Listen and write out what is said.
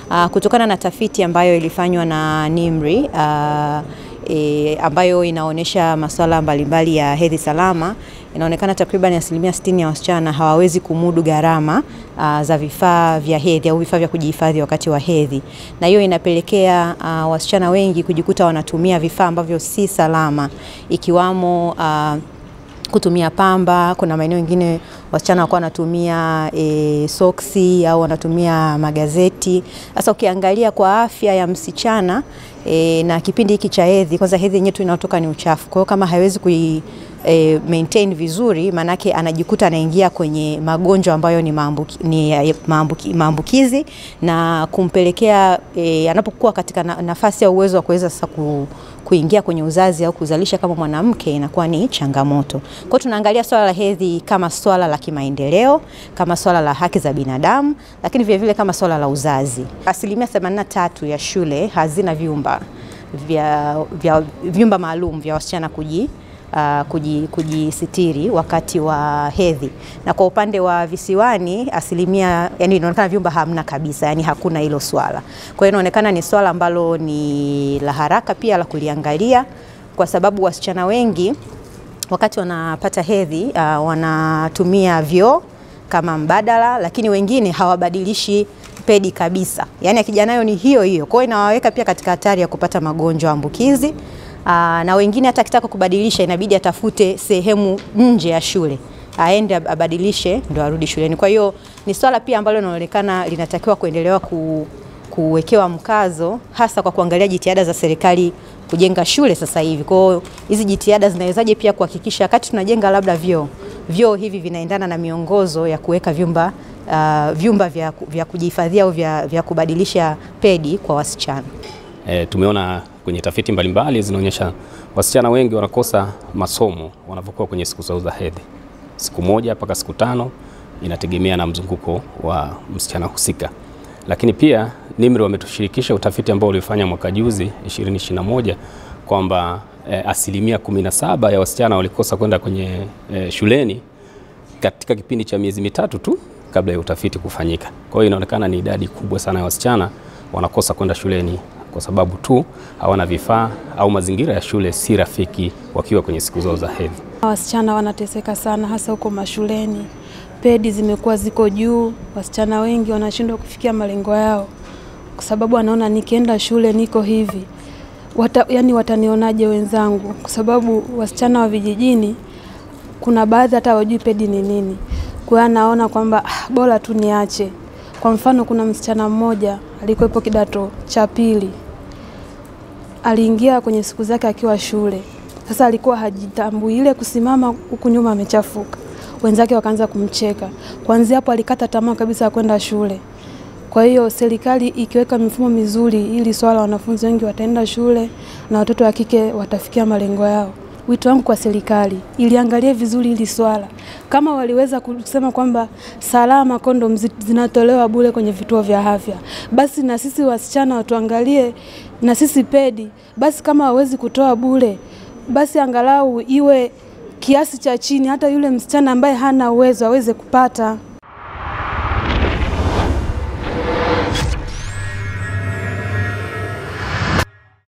uh, kutokana na tafiti ambayo ilifanywa na NIMR uh, e, ambayo inaonyesha masuala mbalimbali ya hedhi salama, inaonekana takriban asilimia 60 ya wasichana hawawezi kumudu gharama uh, za vifaa vya hedhi au vifaa vya kujihifadhi wakati wa hedhi, na hiyo inapelekea uh, wasichana wengi kujikuta wanatumia vifaa ambavyo si salama ikiwamo uh, kutumia pamba. Kuna maeneo mengine wasichana wakuwa wanatumia e, soksi au wanatumia magazeti. Sasa ukiangalia kwa afya ya msichana e, na kipindi hiki cha hedhi, kwanza hedhi yenyewe tu inayotoka ni uchafu, kwa hiyo kama hawezi kui E, maintain vizuri maanake anajikuta anaingia kwenye magonjwa ambayo ni, maambuki, ni maambuki, maambukizi na kumpelekea e, anapokuwa katika na, nafasi ya uwezo wa kuweza sasa ku, kuingia kwenye uzazi au kuzalisha kama mwanamke inakuwa ni changamoto. Kwa hiyo tunaangalia swala la hedhi kama swala la kimaendeleo, kama swala la haki za binadamu, lakini vile vile kama swala la uzazi. Asilimia 83 ya shule hazina vyumba vya, vya vyumba maalum vya wasichana kuji Uh, kujisitiri wakati wa hedhi, na kwa upande wa visiwani asilimia, yani inaonekana vyumba hamna kabisa, yani hakuna hilo swala. Kwa hiyo inaonekana ni swala ambalo ni la haraka pia la kuliangalia, kwa sababu wasichana wengi wakati wanapata hedhi uh, wanatumia vyoo kama mbadala, lakini wengine hawabadilishi pedi kabisa, yani akija nayo ni hiyo hiyo. Kwa hiyo inawaweka pia katika hatari ya kupata magonjwa ambukizi. Aa, na wengine hata akitaka kubadilisha inabidi atafute sehemu nje ya shule aende abadilishe ndo arudi shuleni. Kwa hiyo ni swala pia ambalo linaonekana linatakiwa kuendelewa ku, kuwekewa mkazo hasa kwa kuangalia jitihada za serikali kujenga shule sasa hivi. Kwa hiyo hizi jitihada zinawezaje pia kuhakikisha wakati tunajenga labda vyoo vyoo hivi vinaendana na miongozo ya kuweka vyumba uh, vyumba vya, vya kujihifadhia au vya, vya kubadilisha pedi kwa wasichana. E, tumeona kwenye tafiti mbalimbali zinaonyesha wasichana wengi wanakosa masomo wanapokuwa kwenye siku zao za hedhi, siku moja mpaka siku tano, inategemea na mzunguko wa msichana husika. Lakini pia NIMR wametushirikisha utafiti ambao ulifanya mwaka juzi 2021 kwamba e, asilimia 17 ya wasichana walikosa kwenda kwenye e, shuleni katika kipindi cha miezi mitatu tu kabla ya utafiti kufanyika. Kwa hiyo inaonekana ni idadi kubwa sana ya wasichana wanakosa kwenda shuleni kwa sababu tu hawana vifaa au mazingira ya shule si rafiki wakiwa kwenye siku zao za hedhi. Wasichana wanateseka sana, hasa huko mashuleni. Pedi zimekuwa ziko juu, wasichana wengi wanashindwa kufikia malengo yao kwa sababu wanaona nikienda shule niko hivi Wata, yani watanionaje wenzangu? Kwa sababu wasichana wa vijijini kuna baadhi hata hawajui pedi ni nini, kwa hiyo anaona kwamba ah, bora tu niache. Kwa mfano, kuna msichana mmoja alikuwepo kidato cha pili aliingia kwenye siku zake akiwa shule. Sasa alikuwa hajitambui, ile kusimama huku nyuma amechafuka, wenzake wakaanza kumcheka. Kuanzia hapo alikata tamaa kabisa ya kwenda shule. Kwa hiyo serikali ikiweka mifumo mizuri, ili swala wanafunzi wengi wataenda shule na watoto wa kike watafikia malengo yao. Wito wangu kwa serikali iliangalie vizuri hili swala, kama waliweza kusema kwamba salama kondom zinatolewa bure kwenye vituo vya afya, basi na sisi wasichana watuangalie na sisi pedi. Basi kama hawezi kutoa bure, basi angalau iwe kiasi cha chini, hata yule msichana ambaye hana uwezo aweze kupata.